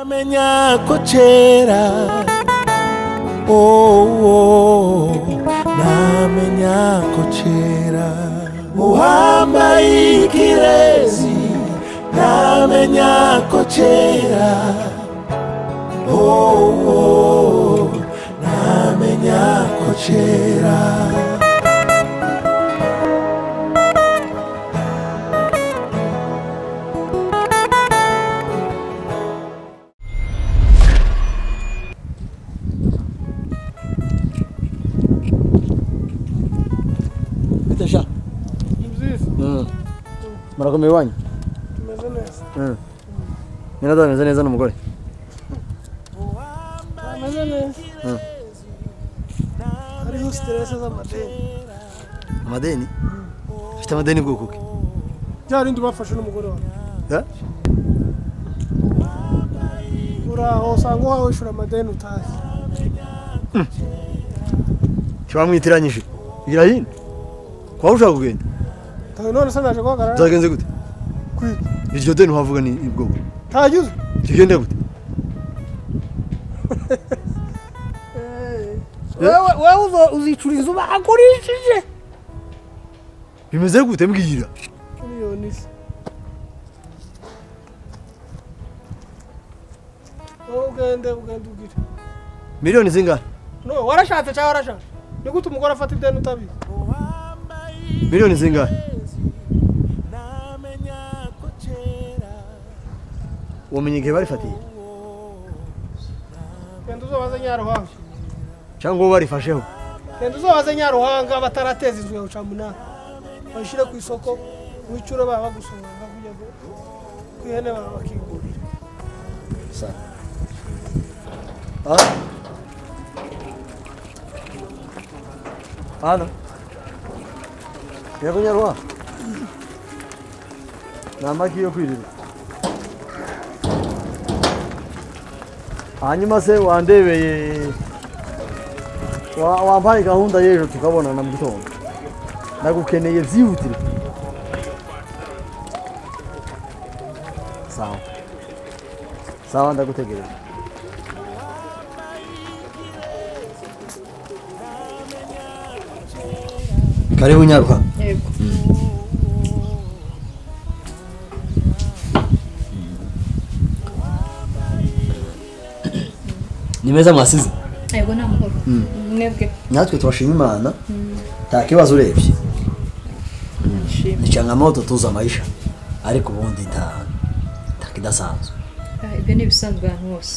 Menya ko kera oh, oh, namenya ko kera uhambaye ikirezi namenya ko kera oh, oh, namenya ko kera Bite sha. Ni byiza Murakomeye wanyu. tumeze neza Nyina da meze neza n'umugore. tumeze neza hariho siterese z'amadeni Amadeni? Ufite amadeni bwoko ki? bya rindi bafashe n'umugore wawe Ya? uraho usanga uhawe ishura amadeni utazi Kiba mwitiranyije. Igira hino. Kwa ushaka kugenda. ntawe none se naje guhagarara Zagenze gute? kwita Iryo deni wavuga ni bwoko. ntagize Rigenda gute? wewe wewe uzo- uzicura inzu bagurishije Bimeze gute mbwira? miliyoni isi wowe ugende ugende ugire Miliyoni zingana? no warashatse cyangwa warashatse ni gute umugore afata ideni utabizi Miliyoni zingana? Wamenye igihe barifatiye? genda uzobaze nyaruhanga Cyangwa uwo barifasheho? genda uzobaze nyaruhanga batarateza inzu yawe camunani bayishyire ku isoko wicure baba bagusohora kugira ngo ku ihene baba bakigurira Ah. Ana. Yego nyarwa. Ni amagi yo kwirira. Hanyuma se wandebeye wa- wampaye gahunda y'ejo tukabonana mu gitondo ndagukeneye byihutire sawa sawa ndagutegereje karibu nyaruka ni meza mwasize yego nta mahoro mwebwe natwe turashima imana nta kibazo urebye nshima nicanga moto tuzi amaisha ariko ubundi nta nta kidasanzwe Ah, ibyo ni ibisanzwe ahantu hose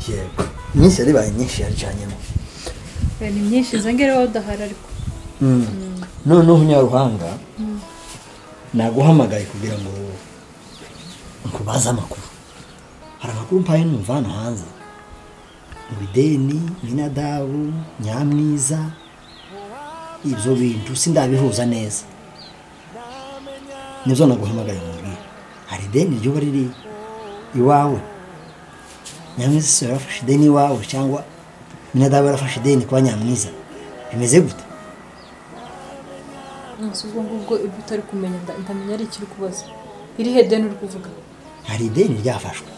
yego iminsi yaribaye myinshi yaricanyemo Eh, ni myinshi izo ngero waba udahari ariko noneho nyaruhanga naguhamagaye kugira ngo nkubaze amakuru hari amakuru mpaye n'umuvana hanze ibideni minadabu nyamwiza ibyo bintu sindabihuza neza nibyo naguhamagaye mubwira hari ideni ryuba riri iwawe nyamwiza si yarafashe ideni iwawe cyangwa minadabu yarafashe ideni kwa nyamwiza bimeze gute si ubwo ngubwo ibyo utari kumenya nda- ndamenya ari ikiri kubaza iri he deni uri kuvuga hari ideni ryafashwe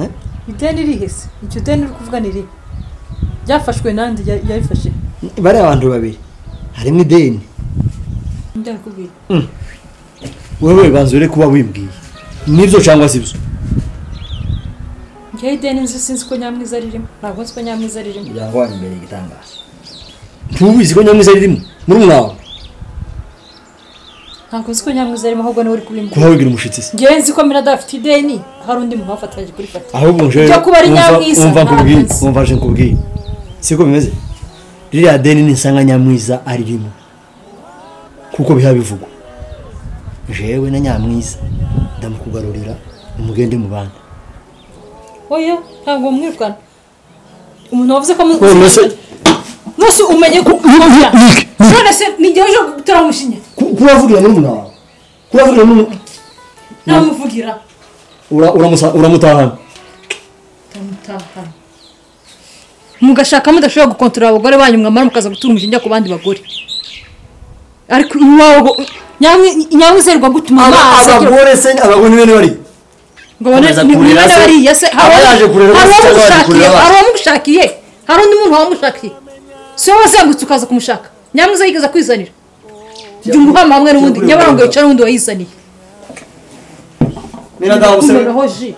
Eh? ideni irihe se iryo deni uri kuvuga ni irihe ryafashwe nandi ya- yarifashe bariya abantu babiri harimo ideni ndakubwira wewe banza ure kuba wimbwiye nibyo cyangwa si byo ngewe ideni nzi sinzi ko nyamwiza ririmo ntabwo nzi ko nyamwiza ririmo byangwanya imbere igitangaza ntubizi ko nyamwiza ririmo muri mwawe ntabwo nzi ko nyamwiza arimo ahubwo niwe uri kubimbwira kuba wigira umushyitsi se ngewe nzi ko mirada afite ideni hari undi muntu wafatanyije kurifata ahubwo nje Ibyo kuba ari wumva- Nyamwiza, wumva nkubwiye ntabizi. wumva nje nkubwiye siko bimeze ririya deni ni isanga nyamwiza aririmo kuko biha bivugwa jewe na nyamwiza ndamukugarurira umugende mu bandi oya ntabwo mwirukana umuntu wavuze ko mu- Wewe mbese mwese umenye ko umubwira none se ni igihe uje gutora umushinya ku- kuravugira muri muna wawe kuravugira muri muna- namuvugira ura- uramusa- uramutahana tamutahana mugashaka mudashobora gukontorora abagore banyu mwamara mukaza gutura umushinge ku bandi bagore ariko iwawe ngo- nyamwi- nyamwizerwa gutuma amaso agira- abagore se abagore ni bene bariya ngo abone Akomeza ni kurira mwene se. bariya se hari Aba yaje kurira hari bose cyangwa yaje uwamushakiye kurira hari abana? uwamushakiye hari undi muntu wamushakiye si wowe wazengurutse ukaza kumushaka nyamwiza yigeze kwizanira jya umuhama hamwe n'undi Yakureba nyabarongo abana. yicara n'undi wayizaniye mina dawe musore kumeraho ji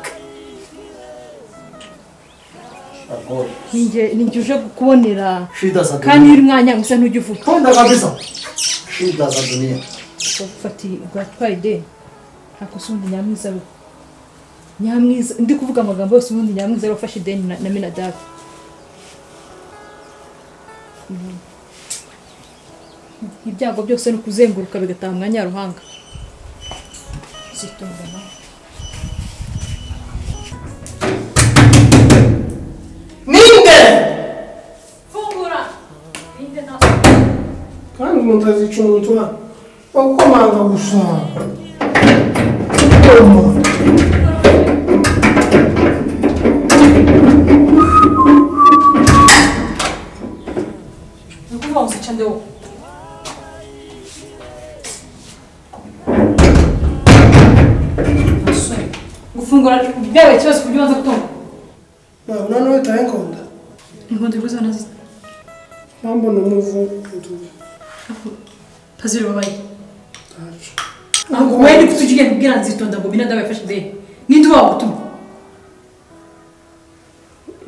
ninjye ninjye uje kubonera shida za kandi dunia uri mwanya gusa ntujya uvuga konda kabisa shida za dunia bafatiye bwatwaye ideni nta kosa ubundi nyamwiza ariho nyamwiza ndi kuvuga amagambo yose ubundi nyamwiza ariho ufashe ideni na na minadabu Mm. ibyago byose ni ukuzenguruka bigataha mwanya ruhanga zitunga nawe ninde fungura ninde nta kandi umuntu azicungutura wakomanga gusa ni ukuvuga ngo uzica ndewo Umusore, gufungura byabaye ikibazo ku buryo ubanza gutunga nabona nawe utayikunda inkondo iguze nazo nambona umuvu utuze ntaziri babaye ntacu ntabwo wowe ndi kutugiye kubwira nzitonda ngo binadamu yafashe ideni ninde uba wagutuma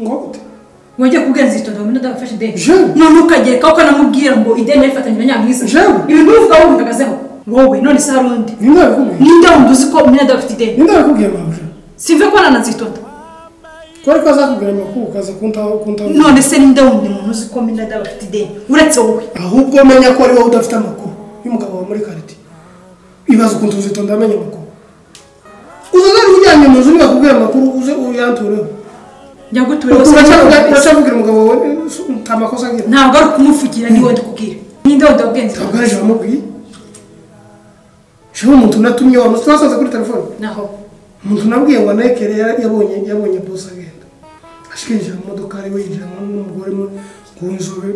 ngo ute wajya kubwira nzitonda ngo binadamu yafashe ideni Jewe. none ukagereka ko namubwira ngo ideni yayifatanyije na nyamwiza Jewe. ibi n'uvuga wowe bihagazeho wowe none se hari undi ninde wakubwiye ninde wundi uzi ko binadamu afite ideni ninde wakubwiye mabuja simve kubona na nzitonda twari ko azakubwira amakuru ukaza kuntaho kuntaho none se ninde wundi muntu uzi ko binadamu afite ideni uretse wowe ahubwo menya ko ari wowe udafite amakuru y'umugabo wawe muri karite ibaza ukuntu uzitonda amenye amakuru uzaza ari ujyanye mu nzu niba akubwira amakuru uze uyantureho njya gutura hose uracyavugira umugabo wawe eh, nta makosa agira ntabwo ari ukumupfukira niwe ndikubwira ninde wundi wabwiye ntabwo nzitonda ari ijambo amubwiye sheho umuntu natumye wa twasanze kuri telefone naho umuntu nabwiye ngo anekere yara- yabonye yabonye bose agenda ashika yinjira mu modoka ari we yinjiramo n'umugore mu- w'inzobe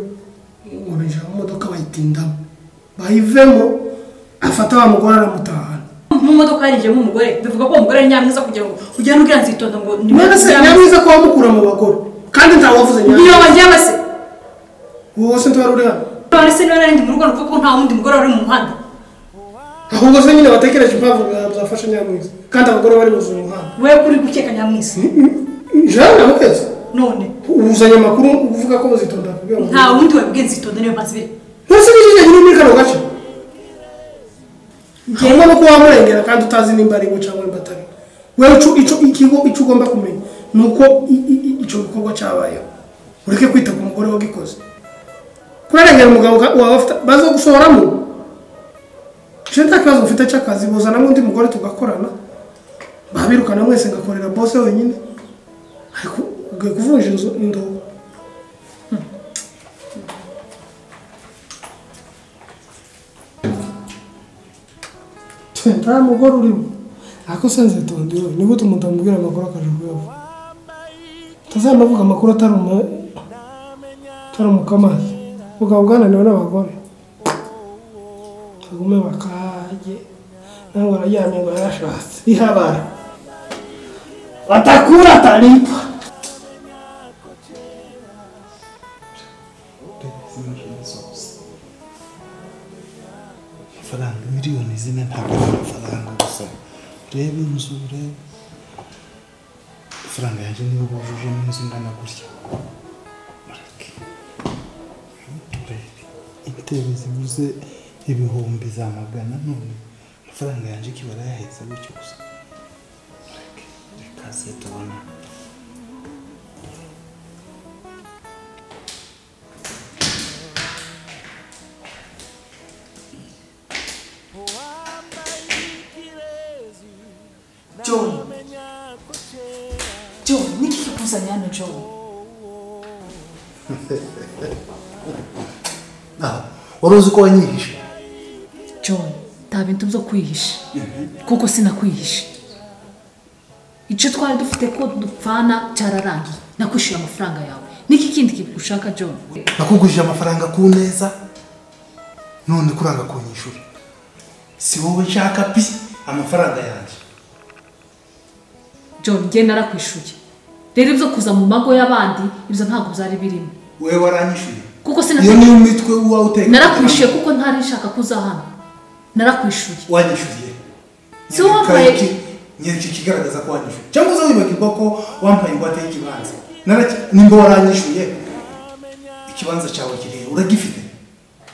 ngo binjira mu modoka bayitindamo bayivemo afata wa mugore aramutahana mu modoka yarinjiyemo umugore bivuga ko uwo mugore ari nyamwiza kugira ngo ugende ubwira nzitonda ngo ni mwene se nyamwiza ko wamukura mu bagore kandi nta wavuze niyo nyamwiza wajyama se wowe se ntwari uri hano none se niba narindi mu rugo nuvuga ko nta wundi mugore wari mu muhanda ahubwo se nyine watekereje impamvu zafashe nyamwiza kandi abagore bari buzuye umuhanda wowe kuri gukeka nyamwiza jewe namuketse none ubuzanye amakuru uvuga ko buzitonda kubwira ngo nta wundi wabwiye nzitonda niyo mpamvu ibiri ntese n'icyo gihe nyine muri kano gace Njye- ngombwa ko wamurengera kandi utazi nimba ari we cyangwa nimba atari we wewe ico- ico- ikigo icyo ugomba kumenya ni uko i- i- i- icyo gikorwa cyabayeho ureke kwita ku mugore wagikoze kurarengera umugabo uka- wawe afite- baza gusohoramo je nta kibazo mfite cy'akazi buzanamo undi mugore tugakorana babirukana mwese ngakorera bose wenyine ariko ugiye kuvunja inzu indobo nta mugore urimo ariko senze tondiwe ni gute umuntu amubwira amakuru akaje kuyavuga utazanavuga amakuru atari umu atari umukamazi mugabo bwananiwe n'abagore bagume bakajye ntabwo arajyanye ngo yarashatse ihabara watakura taripa amafaranga miliyoni zine ntabwo ari amafaranga gusa reba inzu reba amafaranga yanjye niyo bujujemo inzu ingana gutya Marake. turebe intebe zibuze ibihumbi za magana none amafaranga yanjye ikibara yahetse gutyo gusa Marake. reka se tubona john john niki kikuzanye hano john Ah, wari uzi ko wanyihishe john nta bintu byo kwihisha kuko sinakwihishe icyo twari dufite ko dupfana cyararangiye nakwishyuye amafaranga yawe niki kindi kintu ushaka john nakugurije amafaranga ku neza none kuranga kunyishura si wowe nshaka pi amafaranga yanjye john njye narakwishyuye rero ibyo kuza mu mago y'abandi ibyo ntabwo byari birimo wowe waranyishyuye kuko iyo sinakwishyuye niyo mitwe uba uteka narakwishyuye kuko ntari nshaka ko uza hano narakwishyuye wanyishyuriye Si wowe wambaye- nyereka ikigaragaza ko wanyishyuye cyangwa uza wibagirwa ko wambaye ingwate y'ikibanza Naraki- nimba waranyishyuye ikibanza cyawe kirihe uragifite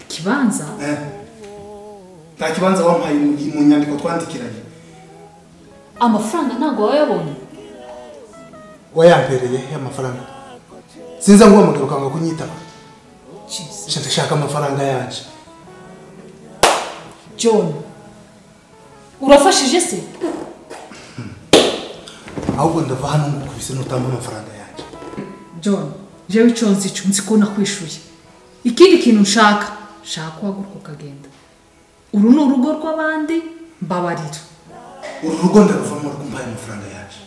ikibanza Eh. nta kibanza wampaye mu mu nyandiko twandikiranye amafaranga ntabwo wayabonye wayampereye y'amafaranga sinza nguhamagara ukanga kunyitaba Jesus. Shaka- shaka amafaranga yanjye john urafashije se ahubwo ndava hano ngukubise nutamba amafaranga yanjye john jewe icyo nzi cyo nzi ko nakwishyuye ikindi kintu nshaka nshaka waguruka ukagenda uru ni urugo rw'abandi mbabarira uru rugo ndaruvamo rwumpaye amafaranga yanjye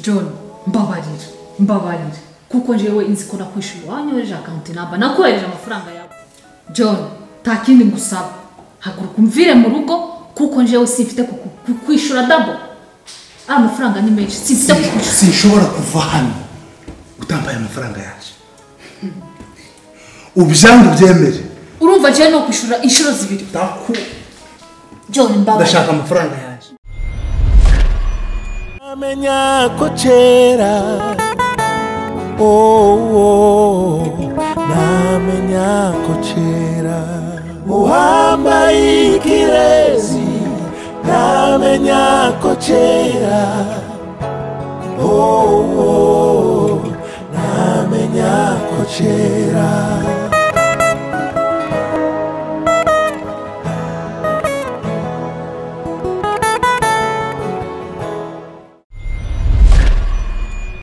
john mbabarira mbabarira kuko njyewe inzi ko nakwishyuye wanyohereje akawunti namba nakohereje amafaranga yawe john nta kindi ngusaba haguruka umvire mu rugo kuko njyewe simfite kuku- kukwishyura dabo ari amafaranga ni menshi simfite kukwishyura sinshobora kuva hano utambaye amafaranga yanjye ubyange ubyemere urumva njyewe ni ukwishyura inshuro zibiri Ndaku- john mbabarira ndashaka amafaranga yanjye amenya ko kera oh, oh, namenya ko kera uwambaye ikirezi namenya ko kera oh, oh, namenya ko kera